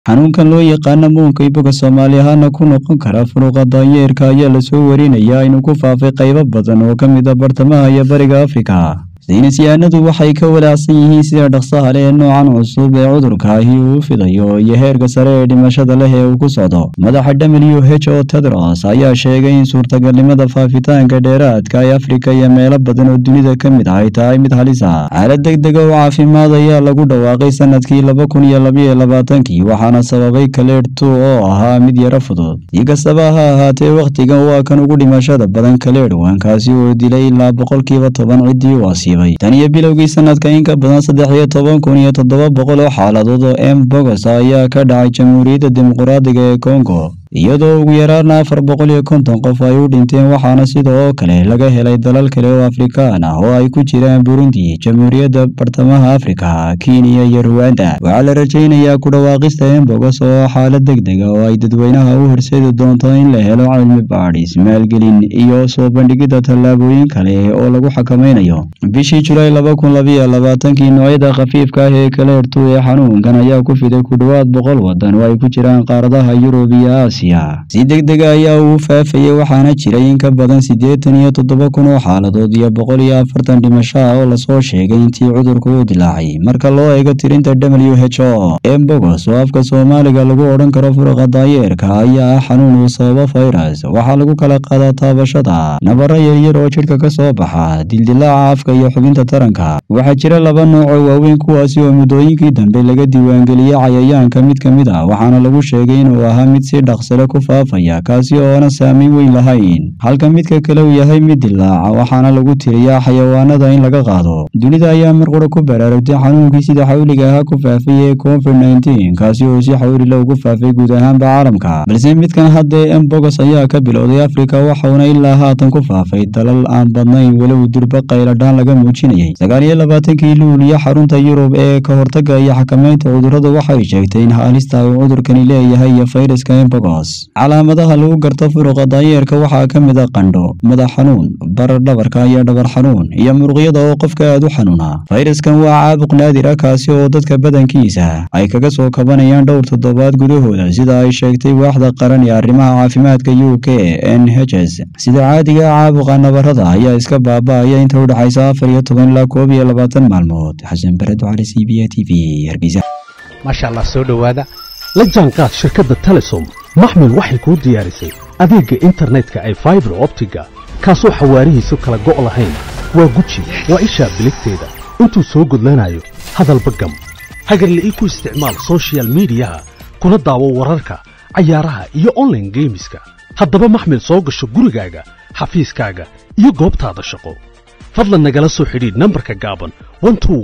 xanuunkan loo yaqaana muunka iboga soomaali ahaana ku noqon kara furuqa daanyeerka ayaa lasoo warinayaa inuu ku faafay qaybo badan oo ka mid a bartamaha iyo bariga afrika saynisyahanadu waxay ka walaacsan yihiin sida dhaqsaha leh ee noocan cusub ee cudurkaahi uu fidayo iyo heerka sare ee dhimashada leh ee uu ku socdo madaxa w h o tedros ayaa sheegay in suurtagalnimada faafitaanka dheeraadka ee afrika iyo meelo badan oo dunida ka mid ah ay tahay mid halis ah xaalad deg dega oo caafimaad ayaa lagu dhawaaqay sanadkii laba kun iyo labaiyo labaatankii waxaana sababay kaleedhtu oo ahaa mid yaro fudud si kastaba ha ahaatee wakhtigan waa kan ugu dhimashada badan kaleedhwankaasi oo dilay ilaa boqolkiiba toban ciddii u asiibay tan iyo bilowgii sanadka in ka badan saddex iyo toban kun iyo toddoba boqol oo xaaladood oo m bogos ayaa ka dhacay jamhuuriyadda dimuqraadiga ee kongo iyadoo ugu yaraana afar boqol iyo konton qof ay u dhinteen waxaana sida oo kale laga helay dalal kale oo afrikaan ah oo ay ku jiraan burundi jamhuuriyadda bartamaha afrika kenya iyo ruwanda waxaa la rajaynayaa ku dhawaaqista embogos oo xaalad deg dega oo ay dadweynaha u horseedi doonto in la helo cilmi baadhis maalgelin iyo soo bandhigidda tallaabooyin kale oo lagu xakamaynayo bishii julaay laba kun labiyo labaatankii noocyada khafiifka ah ee kaleertu ee xanuunkan ayaa ku fiday ku dhowaad boqol wadan oo ay ku jiraan qaaradaha yurub iyo aasiya si deg dega ayaa uu faafayey waxaana jiray in ka badan siddeetan iyo toddoba kun oo xaaladood iyo boqol iyo afartan dhimasho ah oo lasoo sheegay intii cudurku uu dilaacay marka loo eego tirinta w h o embogos oo afka soomaaliga lagu odhan karo furuqa daayeerka ayaa ah xanuun uu sababo fayras waxaa lagu kala qaadaa taabashada nabaro yaryar oo jidhka ka soo baxa dildilaaca afka iyo xubinta taranka waxaa jira laba nooc oo waaweyn kuwaasi oo muddooyinkii dambe laga diiwaangeliyey cayayaanka mid ka mid ah waxaana lagu sheegay inuu ahaa mid si dhaqs ku faafaya kaasi oona saameyn weyn lahayn halka midka kale uu yahay mid dilaaca waxaana lagu tiriyaa xayawaanada in laga qaado dunida ayaa mar qura ku baraarugtay xanuunkii sida xawliga ahaa ku faafay ee covid nneteen kaasi oo si xawlila ugu faafay guud ahaanba caalamka balse midkan haddee embogos ayaa ka bilowday afrika waxauna ilaa haatan ku faafay dalal aan badnayn walow durba qayladhaan laga muujinayay sagaal iyo labaatankii luuliyo xarunta yurub ee ka hortaga iyo xakamaynta cudurrada waxay sheegtay in halista uu cudurkani leeyahay iyo fayraska embogos calaamadaha lagu garto furuqa daayeerka waxaa ka mid a qandho madax xanuun barar dhabarka iyo dhabar xanuun iyo muruqyada oo qofka aad u xanuuna fayraskan waa caabuq naadir ah kaasi oo dadka badankiisa ay kaga soo kabanayaan dhowr toddobaad gudahooda sida ay sheegtay waaxda qaran ee arrimaha caafimaadka u k n h s sida caadiga caabuqa nabarada ayaa iska baaba'aya inta u dhexaysa afar iyo toban ilaa koob iyo labaatan maalmood xasan baredo cali c b a t v hargeysa maasha allah soo dhowaada la jaanqaad shirkadda telesom maxmil waxay kuu diyaarisay adeegga internetka ay faibar optiga kaasoo xawaarihiisu kala go' lahayn waa guji waa ishaa biligteeda intuu soo gudlanayo hadalba gam hagarla ii ku isticmaal sochial midiyaha kuna daawo wararka cayaaraha iyo onlaine geemiska haddaba maxmil soo gasho gurigaaga xafiiskaaga iyo goobtaada shaqo fadlan nagala soo xidhiidh nambarka gaaban